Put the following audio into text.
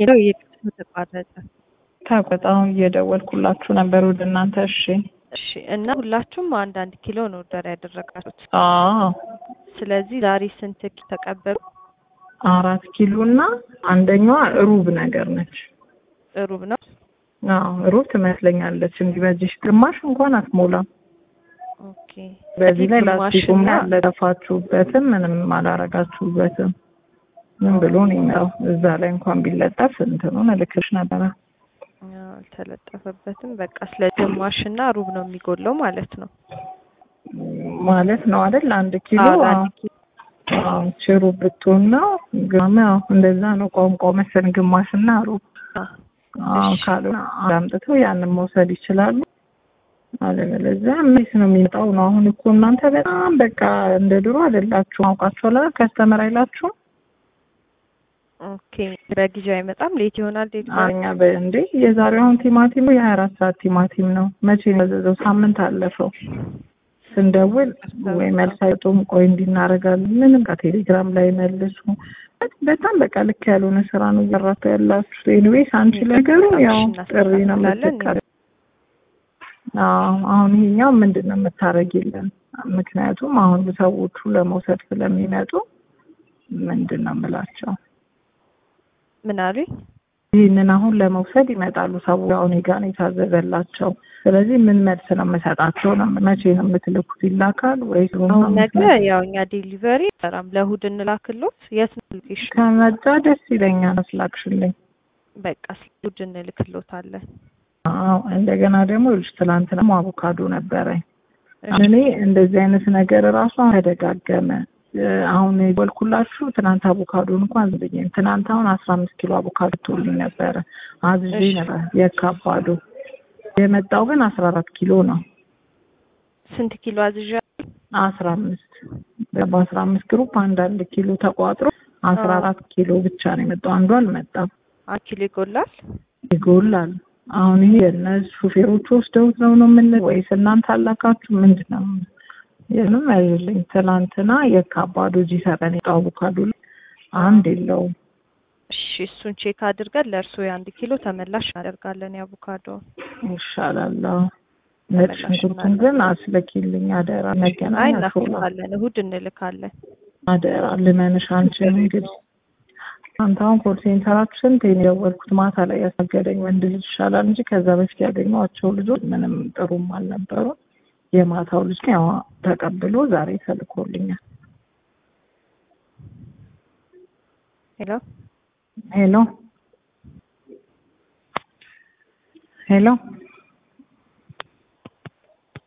ሄሎ እየቀጥታ ተቋረጠ። ታቆጣው እየደወልኩላችሁ ነበር ወደ እናንተ። እሺ እሺ። እና ሁላችሁም አንዳንድ ኪሎ ነው ኦርደር ያደረጋችሁት። አዎ ስለዚህ ዛሬ ስንት ኪሎ ተቀበሉ? አራት ኪሎ እና አንደኛዋ ሩብ ነገር ነች። ሩብ ነው። አዎ ሩብ ትመስለኛለች። እንዲህ በዚህ ግማሽ እንኳን አትሞላም። ኦኬ። በዚህ ላይ ግማሽና- ላስቲኩም ያለጠፋችሁበትም ምንም አላረጋችሁበትም። ምን ብሎ ነው የሚለው እዛ ላይ እንኳን ቢለጠፍ እንትኑን እልክሽ ነበረ። አዎ፣ አልተለጠፈበትም። በቃ ስለ ግማሽና ሩብ ነው የሚጎለው ማለት ነው። ማለት ነው አይደል? አንድ ኪሎ አዎ፣ ለአንድ ኪሎ አዎ፣ ችሩ ብትሆን ነው ግማ እንደዛ ነው ቋንቋው መሰል ግማሽና ሩብ አዎ። አዎ እሺ። ካልሆነ አምጥተው ያንን መውሰድ ይችላሉ። አለበለዚያ ምን ነው የሚመጣው ነው። አሁን እኮ እናንተ በጣም በቃ እንደ ድሮ አይደላችሁ። አውቃችኋል አይደል? ከስተመር አይላችሁም። ኦኬ። በጊዜው አይመጣም፣ ሌት ይሆናል። ዴሊቨሪ እኛ በእንዴ የዛሬው አሁን ቲማቲም የሀያ አራት ሰዓት ቲማቲም ነው። መቼ ነው ያዘዘው? ሳምንት አለፈው። ስንደውል ወይ መልስ አይጡም። ቆይ እንዲህ እናደርጋለን። ምንም ከቴሌግራም ላይ መልሱ። በጣም በቃ ልክ ያልሆነ ስራ ነው እየሰራችሁ ያላችሁ። ኤኒዌይስ አንቺ ነገሩ ያው ጥሪ ነው የምትቀር አዎ አሁን ይሄኛው ምንድን ነው የምታደርጊልን? ምክንያቱም አሁን ሰዎቹ ለመውሰድ ስለሚመጡ ምንድን ነው የምላቸው ምን አሉኝ? ይህንን አሁን ለመውሰድ ይመጣሉ ሰዎች አሁን ጋ ነው የታዘዘላቸው። ስለዚህ ምን መልስ ነው የምሰጣቸው? ነው መቼ ነው የምትልኩት? ይላካል ወይስ አሁን ነገ ያው እኛ ዴሊቨሪ ሰራም ለእሑድ እንላክሎት። የት ነው ሎኬሽን? ከመጣ ደስ ይለኛል። አስላክሽልኝ። በቃ እሑድ እንልክሎታለን። አዎ እንደገና ደግሞ ልጅ ትላንትና አቮካዶ ነበረኝ። እኔ እንደዚህ አይነት ነገር እራሱ ተደጋገመ። አሁን የደወልኩላችሁ ትናንት አቮካዶን እንኳን ዝብኝም ትናንት አሁን አስራ አምስት ኪሎ አቮካዶ ቶልኝ ነበረ አዝዤ እሺ። ነበር የካባዶ የመጣው ግን አስራ አራት ኪሎ ነው። ስንት ኪሎ አዝዣ? አስራ አምስት በአስራ አምስት ግሩፕ አንዳንድ ኪሎ ተቋጥሮ አስራ አራት ኪሎ ብቻ ነው የመጣው። አንዱ አልመጣም። አንድ ኪሎ ይጎላል። ይጎላል። አሁን ይሄ እነዚህ ሹፌሮቹ ወስደውት ነው ነው ምን ወይስ እናንተ አላካችሁ ምንድን ነው? ይህንም አይልኝ ትናንትና የካባዶ ጂ ሰበን የጣው አቮካዶ ላይ አንድ የለውም። እሺ እሱን ቼክ አድርገን ለእርሶ የአንድ ኪሎ ተመላሽ እናደርጋለን። የአቮካዶ ይሻላል። አዎ። ነጭ ሽንኩርቱን ግን አስለኪልኝ አደራ። አይ መገናኛ ሾላ እናስልካለን፣ እሑድ እንልካለን። አደራ ልመንሽ አንቺን እንግዲህ አንተ አሁን ኮል ሴንተራችሁ ስንት የደወልኩት ማታ ላይ ያሳገደኝ ወንድ ልጅ ይሻላል እንጂ ከዛ በፊት ያገኘኋቸው ልጆች ምንም ጥሩም አልነበሩም። የማታው ልጅ ግን ያው ተቀብሎ ዛሬ ተልኮልኛል። ሄሎ ሄሎ ሄሎ